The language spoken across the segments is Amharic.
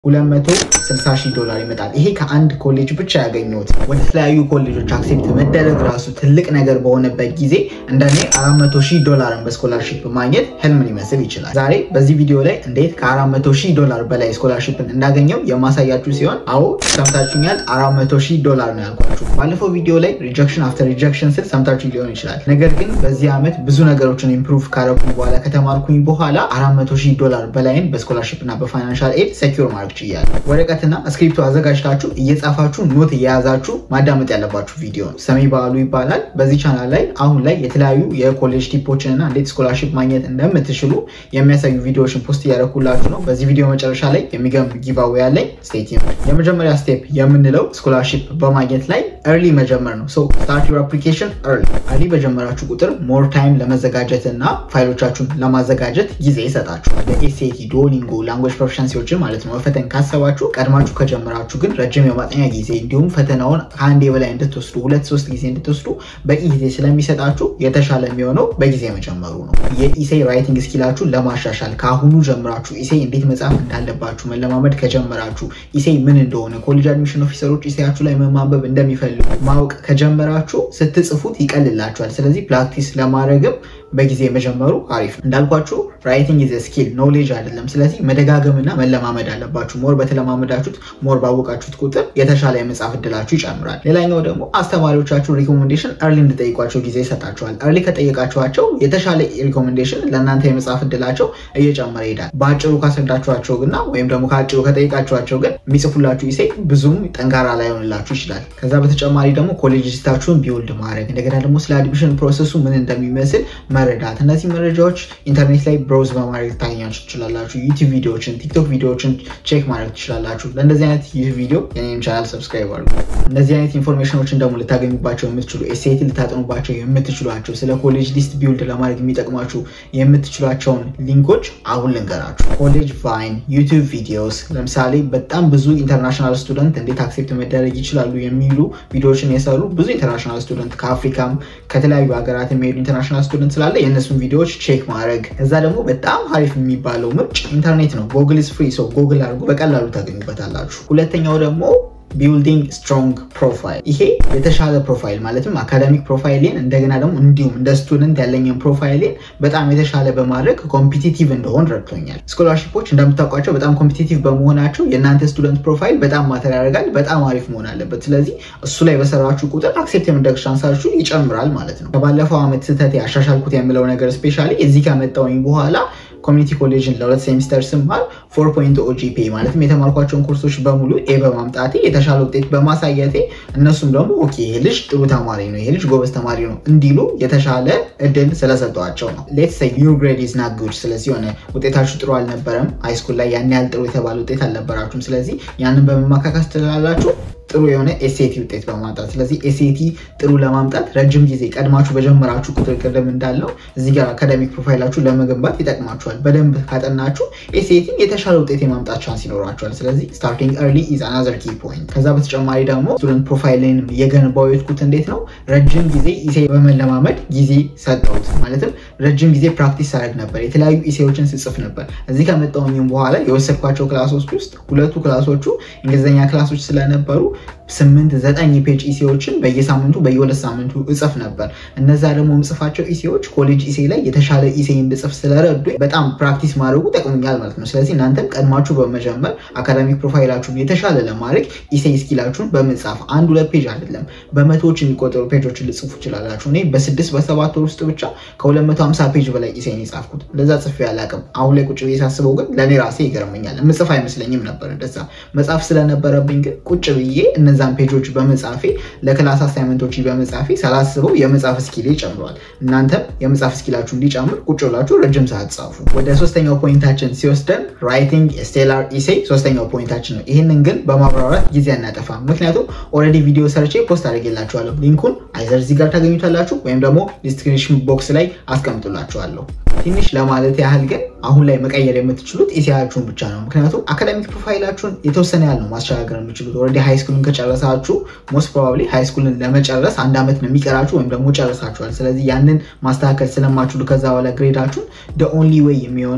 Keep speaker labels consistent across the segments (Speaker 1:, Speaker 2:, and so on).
Speaker 1: 260 ሺህ ዶላር ይመጣል። ይሄ ከአንድ ኮሌጅ ብቻ ያገኘሁት። ወደ ተለያዩ ኮሌጆች አክሴፕት መደረግ ራሱ ትልቅ ነገር በሆነበት ጊዜ እንደኔ 400 ሺህ ዶላርን በስኮላርሺፕ ማግኘት ህልም ሊመስል ይችላል። ዛሬ በዚህ ቪዲዮ ላይ እንዴት ከ400 ሺህ ዶላር በላይ ስኮላርሺፕን እንዳገኘው የማሳያችሁ ሲሆን፣ አዎ ሰምታችሁኛል፣ 400 ሺህ ዶላር ነው ያልኳችሁ። ባለፈው ቪዲዮ ላይ ሪጀክሽን አፍተር ሪጀክሽን ስል ሰምታችሁ ሊሆን ይችላል። ነገር ግን በዚህ ዓመት ብዙ ነገሮችን ኢምፕሩቭ ካረኩኝ በኋላ ከተማርኩኝ በኋላ 400 ሺህ ዶላር በላይን በስኮላርሺፕ እና በፋይናንሻል ኤድ ሴኪር ማድረግ ችያለሁ። ወረቀትና እስክሪፕቶ አዘጋጅታችሁ እየጻፋችሁ ኖት እየያዛችሁ ማዳመጥ ያለባችሁ ቪዲዮ ነው። ሰሜ በዓሉ ይባላል። በዚህ ቻናል ላይ አሁን ላይ የተለያዩ የኮሌጅ ቲፖችን እና እንዴት ስኮላርሺፕ ማግኘት እንደምትችሉ የሚያሳዩ ቪዲዮዎችን ፖስት እያደረኩላችሁ ነው። በዚህ ቪዲዮ መጨረሻ ላይ የሚገርም ጊቫዌ ያለኝ ስቴት የመጀመሪያ ስቴፕ የምንለው ስኮላርሺፕ በማግኘት ላይ ኤርሊ መጀመር ነው። ስታርት ዩር አፕሊኬሽን ኤርሊ። ኤርሊ በጀመራችሁ ቁጥር ሞር ታይም ለመዘጋጀት እና ፋይሎቻችሁን ለማዘጋጀት ጊዜ ይሰጣችኋል። የኤስኤቲ ዶሊንጎ ላንጉዌጅ ፕሮፊሻንሲዎችን ማለት ነው መፈተን ካሰባችሁ ቀድማችሁ ከጀመራችሁ ግን ረጅም የማጥኛ ጊዜ እንዲሁም ፈተናውን ከአንዴ በላይ እንድትወስዱ ሁለት ሶስት ጊዜ እንድትወስዱ በቂ ጊዜ ስለሚሰጣችሁ የተሻለ የሚሆነው በጊዜ መጀመሩ ነው። የኢሴይ ራይቲንግ ስኪላችሁን ለማሻሻል ከአሁኑ ጀምራችሁ ኢሴይ እንዴት መጻፍ እንዳለባችሁ መለማመድ ከጀመራችሁ ኢሴይ ምን እንደሆነ ኮሌጅ አድሚሽን ኦፊሰሮች ኢሴያችሁ ላይ መማንበብ እንደሚፈልጉ ማወቅ ከጀመራችሁ ስትጽፉት ይቀልላችኋል። ስለዚህ ፕራክቲስ ለማድረግም በጊዜ መጀመሩ አሪፍ ነው። እንዳልኳችሁ ራይቲንግ ኢዝ ስኪል ኖሌጅ አይደለም። ስለዚህ መደጋገምና መለማመድ አለባችሁ። ሞር በተለማመዳችሁት ሞር ባወቃችሁት ቁጥር የተሻለ የመጻፍ እድላችሁ ይጨምራል። ሌላኛው ደግሞ አስተማሪዎቻችሁ ሪኮሜንዴሽን እርሊ እንድጠይቋቸው ጊዜ ይሰጣችኋል። እርሊ ከጠየቃችኋቸው የተሻለ ሪኮሜንዴሽን ለእናንተ የመጻፍ እድላቸው እየጨመረ ይሄዳል። በአጭሩ ካስረዳችኋቸው ግና ወይም ደግሞ ከአጭሩ ከጠየቃችኋቸው ግን የሚጽፉላችሁ ኢሴ ብዙም ጠንካራ ላይሆንላችሁ ይችላል። ከዛ በተጨማሪ ደግሞ ኮሌጅ ሊስታችሁን ቢውልድ ማድረግ እንደገና ደግሞ ስለ አድሚሽን ፕሮሰሱ ምን እንደሚመስል መረዳት እነዚህ መረጃዎች ኢንተርኔት ላይ ብሮዝ በማድረግ ታገኛችሁ ትችላላችሁ። ዩቲዩብ ቪዲዮዎችን፣ ቲክቶክ ቪዲዮዎችን ቼክ ማድረግ ትችላላችሁ። ለእንደዚህ አይነት ዩቲዩብ ቪዲዮ የኔም ቻናል ሰብስክራይብ አድርጉ። እነዚህ አይነት ኢንፎርሜሽኖችን ደግሞ ልታገኙባቸው የምትችሉ ኤስኤቲ ልታጠኑባቸው የምትችሏቸው ስለ ኮሌጅ ሊስት ቢውልድ ለማድረግ የሚጠቅሟችሁ የምትችሏቸውን ሊንኮች አሁን ልንገራችሁ። ኮሌጅ ቫይን፣ ዩቲዩብ ቪዲዮስ ለምሳሌ በጣም ብዙ ኢንተርናሽናል ስቱደንት እንዴት አክሴፕት መደረግ ይችላሉ የሚሉ ቪዲዮዎችን የሰሩ ብዙ ኢንተርናሽናል ስቱደንት ከአፍሪካም ከተለያዩ ሀገራት የሚሄዱ ኢንተርናሽናል ስቱደንት ስላለ የእነሱን ቪዲዮዎች ቼክ ማድረግ። ከዛ ደግሞ በጣም አሪፍ የሚባለው ምርጭ ኢንተርኔት ነው። ጎግል ኢዝ ፍሪ ሰው ጎግል አድርጎ በቀላሉ ታገኙበታላችሁ። ሁለተኛው ደግሞ ቢልዲንግ ስትሮንግ ፕሮፋይል። ይሄ የተሻለ ፕሮፋይል ማለትም አካዳሚክ ፕሮፋይሌን እንደገና ደግሞ እንዲሁም እንደ ስቱደንት ያለኝን ፕሮፋይሌን በጣም የተሻለ በማድረግ ኮምፒቲቲቭ እንደሆን ረድቶኛል። ስኮላርሺፖች እንደምታውቋቸው በጣም ኮምፒቲቲቭ በመሆናቸው የእናንተ ስቱደንት ፕሮፋይል በጣም ማተር ያደርጋል። በጣም አሪፍ መሆን አለበት። ስለዚህ እሱ ላይ በሰራችሁ ቁጥር አክሴፕት የመደረግ ቻንሳችሁ ይጨምራል ማለት ነው። ከባለፈው ዓመት ስህተት ያሻሻልኩት የምለው ነገር ስፔሻሊ እዚህ ከመጣሁኝ በኋላ ኮሚኒቲ ኮሌጅን ለሁለት ሴሚስተር ስማር ፎር ፖይንት ኦጂፒ ማለትም የተማርኳቸውን ኮርሶች በሙሉ ኤ በማምጣቴ የተሻለ ውጤት በማሳየቴ እነሱም ደግሞ ኦኬ ይሄ ልጅ ጥሩ ተማሪ ነው፣ ይሄ ልጅ ጎበዝ ተማሪ ነው እንዲሉ የተሻለ እድል ስለሰጠዋቸው ነው። ሌትስ ሴይ ዩር ግሬድ ኢዝ ናት ጉድ። ስለዚህ የሆነ ውጤታችሁ ጥሩ አልነበረም፣ ሃይስኩል ላይ ያን ያህል ጥሩ የተባለ ውጤት አልነበራችሁም። ስለዚህ ያንን በመማካካስ ትላላችሁ ጥሩ የሆነ ኤስኤቲ ውጤት በማምጣት ስለዚህ ኤስኤቲ ጥሩ ለማምጣት ረጅም ጊዜ ቀድማችሁ በጀመራችሁ ቁጥር ቅድም እንዳለው እዚህ ጋር አካዳሚክ ፕሮፋይላችሁ ለመገንባት ይጠቅማችኋል። በደንብ ካጠናችሁ ኤስኤቲን የተሻለ ውጤት የማምጣት ቻንስ ይኖራችኋል። ስለዚህ ስታርቲንግ ኤርሊ ኢዝ አናዘር ኪ ፖይንት። ከዛ በተጨማሪ ደግሞ ስቱደንት ፕሮፋይልን የገነባው የትኩት እንዴት ነው? ረጅም ጊዜ ኢሴ በመለማመድ ጊዜ ሰጠሁት። ማለትም ረጅም ጊዜ ፕራክቲስ ሳደርግ ነበር። የተለያዩ ኢሴዎችን ስጽፍ ነበር። እዚህ ከመጣሁኝም በኋላ የወሰድኳቸው ክላሶች ውስጥ ሁለቱ ክላሶቹ እንግሊዝኛ ክላሶች ስለነበሩ ስምንት ዘጠኝ ፔጅ ኢሴዎችን በየሳምንቱ በየሁለት ሳምንቱ እጽፍ ነበር። እነዛ ደግሞ ምጽፋቸው ኢሴዎች ኮሌጅ ኢሴ ላይ የተሻለ ኢሴ እንድጽፍ ስለረዱ በጣም ፕራክቲስ ማድረጉ ጠቅሞኛል ማለት ነው። ስለዚህ እናንተም ቀድማችሁ በመጀመር አካዳሚክ ፕሮፋይላችሁን የተሻለ ለማድረግ ኢሴ ስኪላችሁን በመጻፍ አንድ ሁለት ፔጅ አይደለም በመቶዎች የሚቆጠሩ ፔጆችን ልጽፉ ይችላላችሁ። እኔ በስድስት በሰባት ወር ውስጥ ብቻ ከ250 ፔጅ በላይ ኢሴን የጻፍኩት እንደዛ ጽፌ አላውቅም። አሁን ላይ ቁጭ ብዬ ሳስበው ግን ለእኔ ራሴ ይገርመኛል። ምጽፍ አይመስለኝም ነበር እንደዛ መጻፍ ስለነበረብኝ ግን ቁጭ ብዬ እነዛን ፔጆች በመጻፌ ለክላስ አሳይመንቶች በመጻፌ ሳላስበው የመጻፍ ስኪሌ ጨምረዋል። እናንተም የመጻፍ ስኪላችሁ እንዲጨምር ቁጭ ብላችሁ ረጅም ሰዓት ጻፉ። ወደ ሶስተኛው ፖይንታችን ሲወስደን ራይቲንግ ስቴላር ኢሴ ሶስተኛው ፖይንታችን ነው። ይህንን ግን በማብራራት ጊዜ አናጠፋም፣ ምክንያቱም ኦልሬዲ ቪዲዮ ሰርቼ ፖስት አድርጌላችኋለሁ። ሊንኩን አይዘር እዚህ ጋር ታገኙታላችሁ ወይም ደግሞ ዲስክሪፕሽን ቦክስ ላይ አስቀምጡላችኋለሁ። ትንሽ ለማለት ያህል ግን አሁን ላይ መቀየር የምትችሉት ኢሴያችሁን ብቻ ነው። ምክንያቱም አካዳሚክ ፕሮፋይላችሁን የተወሰነ ያህል ነው ማሸጋገር የምችሉት። ኦልሬዲ ሃይስኩልን ከጨረሳችሁ ሞስት ፕሮባብሊ ሃይስኩልን ለመጨረስ አንድ ዓመት ነው የሚቀራችሁ ወይም ደግሞ ጨርሳችኋል። ስለዚህ ያንን ማስተካከል ስለማችሉ ከዛ በኋላ ግሬዳችሁን ደ ኦንሊ ዌይ የሚሆነው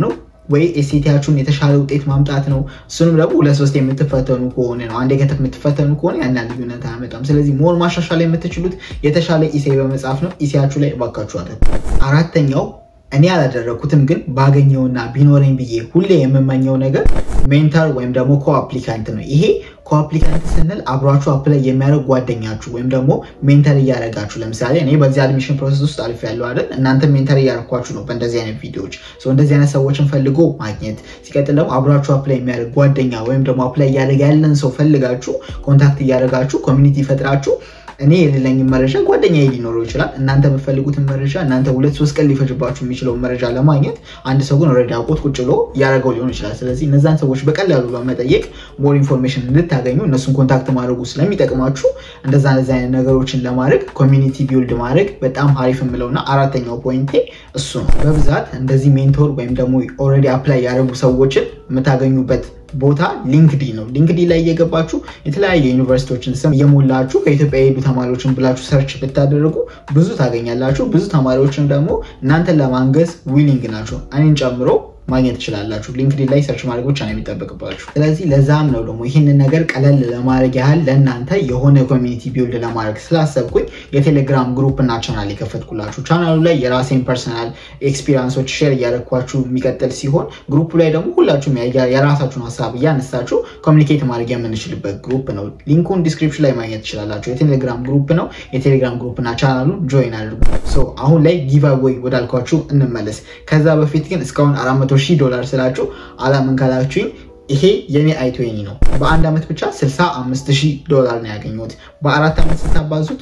Speaker 1: ወይ ኤስሲቲያችሁን የተሻለ ውጤት ማምጣት ነው። እሱንም ደግሞ ሁለት ሶስት የምትፈተኑ ከሆነ ነው። አንዴ ከተፍ የምትፈተኑ ከሆነ ያን ልዩነት አያመጣም። ስለዚህ ሞር ማሻሻል የምትችሉት የተሻለ ኢሴ በመጻፍ ነው። ኢሴያችሁ ላይ እባካችኋል። አራተኛው እኔ ያላደረኩትም ግን ባገኘውና ቢኖረኝ ብዬ ሁሌ የምመኘው ነገር ሜንተር ወይም ደግሞ ኮአፕሊካንት ነው። ይሄ ኮአፕሊካንት ስንል አብሯችሁ አፕላይ የሚያደርግ ጓደኛችሁ ወይም ደግሞ ሜንተር እያደረጋችሁ ለምሳሌ እኔ በዚህ አድሚሽን ፕሮሰስ ውስጥ አልፍ ያለው አይደል፣ እናንተ ሜንተር እያደረኳችሁ ነው በእንደዚህ አይነት ቪዲዮዎች። እንደዚህ አይነት ሰዎችን ፈልጎ ማግኘት፣ ሲቀጥል ደግሞ አብሯችሁ አፕላይ የሚያደርግ ጓደኛ ወይም ደግሞ አፕላይ እያደረገ ያለን ሰው ፈልጋችሁ ኮንታክት እያደረጋችሁ ኮሚኒቲ ፈጥራችሁ እኔ የሌለኝን መረጃ ጓደኛ ሊኖረው ይችላል። እናንተ የምትፈልጉትን መረጃ እናንተ ሁለት ሶስት ቀን ሊፈጅባችሁ የሚችለውን መረጃ ለማግኘት አንድ ሰው ግን ኦልሬዲ አውቆት ቁጭ ብሎ እያደረገው ሊሆን ይችላል። ስለዚህ እነዛን ሰዎች በቀላሉ በመጠየቅ ሞር ኢንፎርሜሽን እንድታገኙ እነሱን ኮንታክት ማድረጉ ስለሚጠቅማችሁ እንደዛ እንደዚ አይነት ነገሮችን ለማድረግ ኮሚኒቲ ቢውልድ ማድረግ በጣም ሀሪፍ የምለውና አራተኛው ፖይንቴ እሱ ነው። በብዛት እንደዚህ ሜንቶር ወይም ደግሞ ኦልሬዲ አፕላይ ያደረጉ ሰዎችን የምታገኙበት ቦታ ሊንክዲ ነው። ሊንክዲ ላይ እየገባችሁ የተለያየ ዩኒቨርሲቲዎችን ስም እየሞላችሁ ከኢትዮጵያ የሄዱ ተማሪዎችን ብላችሁ ሰርች ብታደርጉ ብዙ ታገኛላችሁ። ብዙ ተማሪዎችም ደግሞ እናንተን ለማንገዝ ዊሊንግ ናቸው፣ እኔን ጨምሮ ማግኘት ትችላላችሁ። ሊንክዲን ላይ ሰርች ማድረግ ብቻ ነው የሚጠበቅባችሁ። ስለዚህ ለዛም ነው ደግሞ ይህንን ነገር ቀለል ለማድረግ ያህል ለእናንተ የሆነ ኮሚኒቲ ቢውልድ ለማድረግ ስላሰብኩኝ የቴሌግራም ግሩፕ እና ቻናል የከፈትኩላችሁ። ቻናሉ ላይ የራሴን ፐርሰናል ኤክስፒሪንሶች ሼር እያደረግኳችሁ የሚቀጥል ሲሆን ግሩፑ ላይ ደግሞ ሁላችሁም የራሳችሁን ሀሳብ እያነሳችሁ ኮሚኒኬት ማድረግ የምንችልበት ግሩፕ ነው። ሊንኩን ዲስክሪፕሽን ላይ ማግኘት ትችላላችሁ። የቴሌግራም ግሩፕ ነው። የቴሌግራም ግሩፕ እና ቻናሉን ጆይን አድርጉ። አሁን ላይ ጊቫዌይ ወዳልኳችሁ እንመለስ። ከዛ በፊት ግን እስካሁን አራት መቶ ሺህ ዶላር ስላችሁ አላምን ካላችሁኝ ይሄ የኔ አይቶኒ ነው። በአንድ ዓመት ብቻ 65 ሺህ ዶላር ነው ያገኘሁት። በአራት ዓመት ስታባዙት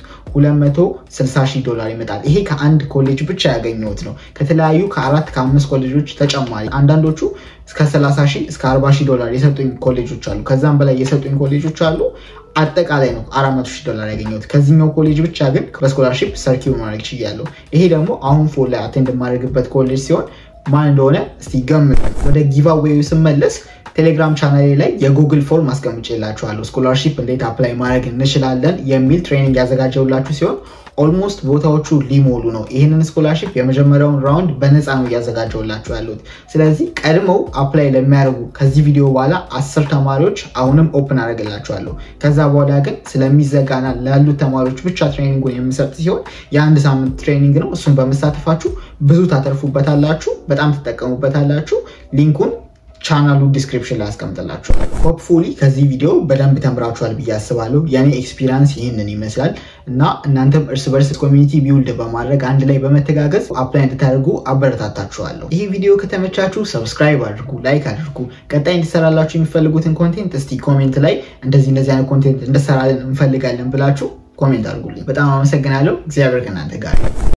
Speaker 1: 260 ሺህ ዶላር ይመጣል። ይሄ ከአንድ ኮሌጅ ብቻ ያገኘሁት ነው። ከተለያዩ ከአራት ከአምስት ኮሌጆች ተጨማሪ አንዳንዶቹ እስከ 30 ሺህ እስከ 40 ሺህ ዶላር የሰጡኝ ኮሌጆች አሉ። ከዛም በላይ የሰጡኝ ኮሌጆች አሉ። አጠቃላይ ነው 400 ሺህ ዶላር ያገኘሁት። ከዚህኛው ኮሌጅ ብቻ ግን በስኮላርሺፕ ሰርኪው ማድረግ ችያለሁ። ይሄ ደግሞ አሁን ፎል ላይ አቴንድ የማደርግበት ኮሌጅ ሲሆን ማን እንደሆነ እስቲ ገምቱ። ወደ ጊቫዌዩ ስመለስ ቴሌግራም ቻናሌ ላይ የጉግል ፎርም አስቀምጬላችኋለሁ። ስኮላርሺፕ እንዴት አፕላይ ማድረግ እንችላለን የሚል ትሬኒንግ ያዘጋጀውላችሁ ሲሆን ኦልሞስት ቦታዎቹ ሊሞሉ ነው። ይህንን ስኮላርሺፕ የመጀመሪያውን ራውንድ በነፃ ነው እያዘጋጀውላችሁ ያሉት። ስለዚህ ቀድመው አፕላይ ለሚያደርጉ ከዚህ ቪዲዮ በኋላ አስር ተማሪዎች አሁንም ኦፕን አደርግላችኋለሁ። ከዛ በኋላ ግን ስለሚዘጋና ላሉት ተማሪዎች ብቻ ትሬኒንጉን የምሰጥ ሲሆን የአንድ ሳምንት ትሬኒንግ ነው። እሱን በመሳተፋችሁ ብዙ ታተርፉበታላችሁ፣ በጣም ትጠቀሙበታላችሁ። ሊንኩን ቻናሉ ዲስክሪፕሽን ላይ አስቀምጥላችኋል። ሆፕፉሊ ከዚህ ቪዲዮ በደንብ ተምራችኋል ብዬ አስባለሁ። የኔ ኤክስፒሪንስ ይህንን ይመስላል እና እናንተም እርስ በርስ ኮሚኒቲ ቢውልድ በማድረግ አንድ ላይ በመተጋገዝ አፕላይ እንድታደርጉ አበረታታችኋለሁ። ይህ ቪዲዮ ከተመቻችሁ ሰብስክራይብ አድርጉ፣ ላይክ አድርጉ። ቀጣይ እንዲሰራላችሁ የሚፈልጉትን ኮንቴንት እስቲ ኮሜንት ላይ እንደዚህ እንደዚህ አይነት ኮንቴንት እንድሰራለን እንፈልጋለን ብላችሁ ኮሜንት አድርጉልኝ። በጣም አመሰግናለሁ። እግዚአብሔር ከእናንተ ጋር